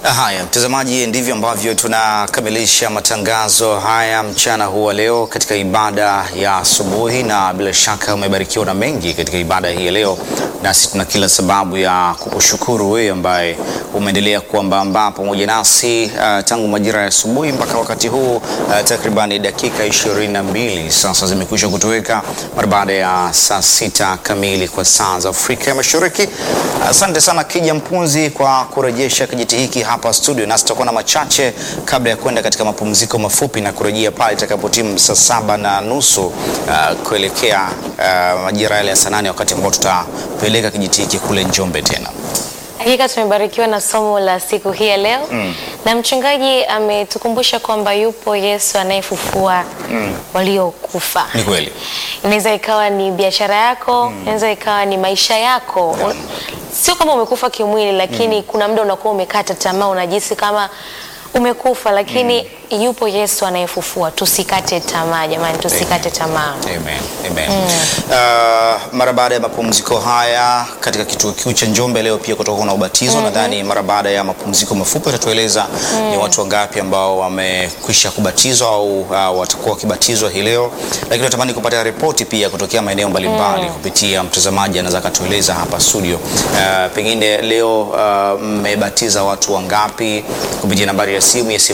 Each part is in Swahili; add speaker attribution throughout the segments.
Speaker 1: Haya, mtazamaji, ndivyo ambavyo tunakamilisha matangazo haya mchana huu wa leo katika ibada ya asubuhi, na bila shaka umebarikiwa na mengi katika ibada hii ya leo, nasi tuna kila sababu ya kukushukuru wewe ambaye umeendelea kuambamba pamoja nasi uh, tangu majira ya asubuhi mpaka wakati huu uh, takribani dakika ishirini na mbili sasa zimekwisha kutoweka mara baada ya saa sita kamili kwa saa za Afrika ya Mashariki. Asante sana Kija Mpunzi kwa kurejesha kijiti hiki hapa studio, nasi tutakuwa na machache kabla ya kwenda katika mapumziko mafupi na kurejea pale itakapotimu saa saba na nusu uh, kuelekea uh, majira yale ya saa nane wakati ambao tutapeleka kijiti hiki kule Njombe tena.
Speaker 2: Hakika tumebarikiwa na somo la siku hii ya leo mm. na mchungaji ametukumbusha kwamba yupo Yesu anayefufua mm. waliokufa.
Speaker 1: Ni kweli.
Speaker 2: Inaweza ikawa ni biashara yako mm. inaweza ikawa ni maisha yako
Speaker 1: Yeah.
Speaker 2: Un- sio kama umekufa kimwili, lakini kuna muda unakuwa umekata tamaa, unajisi kama umekufa, lakini yupo Yesu anayefufua. Tusikate tamaa jamani, tusikate tamaa.
Speaker 1: Amen. Amen. Uh, mara baada ya mapumziko haya katika kituo kikuu cha Njombe leo pia kutakuwa na ubatizo. Nadhani mara baada ya mapumziko mafupi atatueleza ni watu wangapi ambao wamekwisha kubatizwa au uh, watakuwa wakibatizwa hii leo, lakini natamani kupata ripoti pia kutokea maeneo mbalimbali kupitia mtazamaji anaweza akatueleza hapa studio. Uh, pengine leo uh, mmebatiza watu wangapi kupitia nambari ya simu ya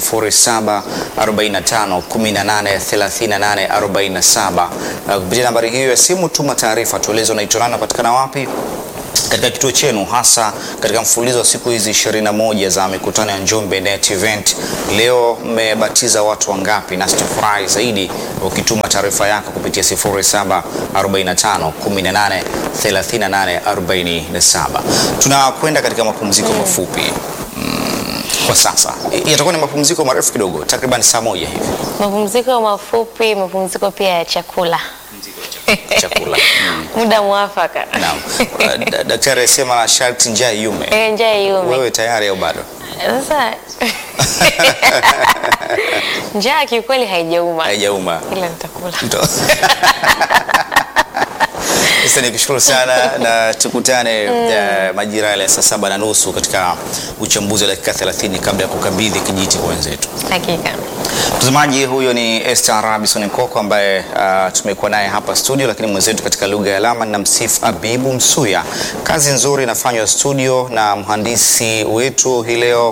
Speaker 1: 0745 18 38 47. Uh, kupitia nambari hiyo ya simu tuma taarifa, tueleze unaitwa nani, unapatikana wapi katika kituo chenu hasa katika mfululizo wa siku hizi 21 za mikutano ya Njombe Net Event. Leo mmebatiza watu wangapi? Na tutafurahi zaidi ukituma taarifa yako kupitia 0745 18 38 47. Tunakwenda katika mapumziko mafupi mm, kwa sasa I- yatakuwa ni mapumziko marefu kidogo, takriban saa moja hivi
Speaker 2: Mapumziko mafupi, mapumziko pia ya chakula
Speaker 1: chakula mm.
Speaker 2: muda mwafaka.
Speaker 1: Naam. Uh, da- Daktari alisema sharti njaa iume.
Speaker 2: Eh, njaa iume.
Speaker 1: Wewe tayari au bado?
Speaker 2: Sasa njaa kiukweli haijauma,
Speaker 1: Haijauma.
Speaker 2: ila nitakula.
Speaker 1: Ndo. Sasa nikushukuru sana na tukutane eh, majira yale ya saa saba na nusu katika uchambuzi wa dakika 30 kabla ya kukabidhi kijiti kwa wenzetu.
Speaker 2: Hakika.
Speaker 1: Mtazamaji, huyo ni Esther Robinson Nkoko ambaye uh, tumekuwa naye hapa studio, lakini mwenzetu katika lugha ya alama na msifu Abibu Msuya. Kazi nzuri inafanywa studio na mhandisi wetu hii leo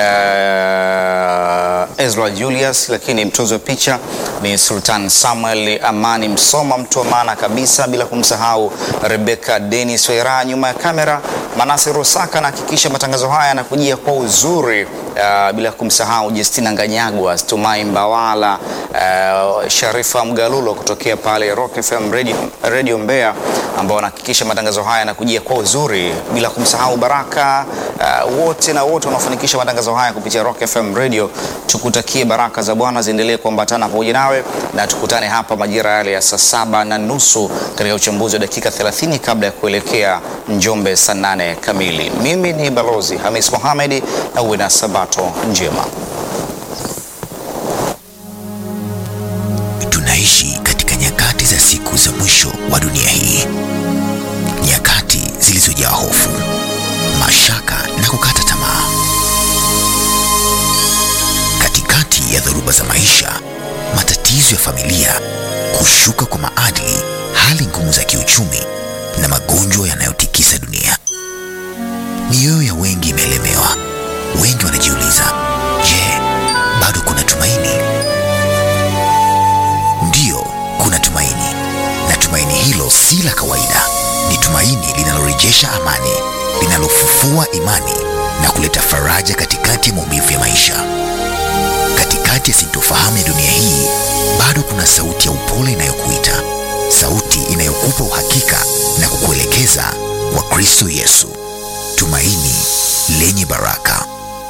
Speaker 1: uh, Ezra Julius, lakini mtozi wa picha ni Sultan Samuel Amani Msoma, mtu wa maana kabisa, bila kumsahau Rebecca Dennis Wera nyuma ya kamera. Manase Rusaka anahakikisha matangazo haya yanakujia kwa uzuri uh, bila kumsahau Justina Nganyagwa, Tumai Mbawala, uh, Sharifa Mgalulo kutokea pale Rock FM Radio, Radio Mbeya ambao wanahakikisha matangazo haya yanakujia kwa uzuri, bila kumsahau Baraka uh, wote na wote wanaofanikisha matangazo haya kupitia Rock FM Radio. Tukutakie baraka za Bwana ziendelee kuambatana pamoja nawe na tukutane hapa majira yale ya saa saba na nusu katika uchambuzi wa dakika 30 kabla ya kuelekea Njombe saa nane kamili. Mimi ni Balozi Hamis Mohamedi na uwe na sabato njema.
Speaker 3: Tunaishi katika nyakati za siku za mwisho wa dunia hii, nyakati zilizojaa hofu, mashaka na kukata tamaa. Katikati ya dhoruba za maisha, matatizo ya familia, kushuka kwa maadili, hali ngumu za kiuchumi na magonjwa yanayotikisa dunia, mioyo ya wengi imelemewa. Wengi wanajiuliza, je, bado kuna tumaini? Ndiyo, kuna tumaini, na tumaini hilo si la kawaida. Ni tumaini linalorejesha amani, linalofufua imani na kuleta faraja katikati ya maumivu ya maisha. Katikati ya sintofahamu ya dunia hii, bado kuna sauti ya upole inayokuita, sauti inayokupa uhakika na kukuelekeza kwa Kristo Yesu, tumaini lenye baraka.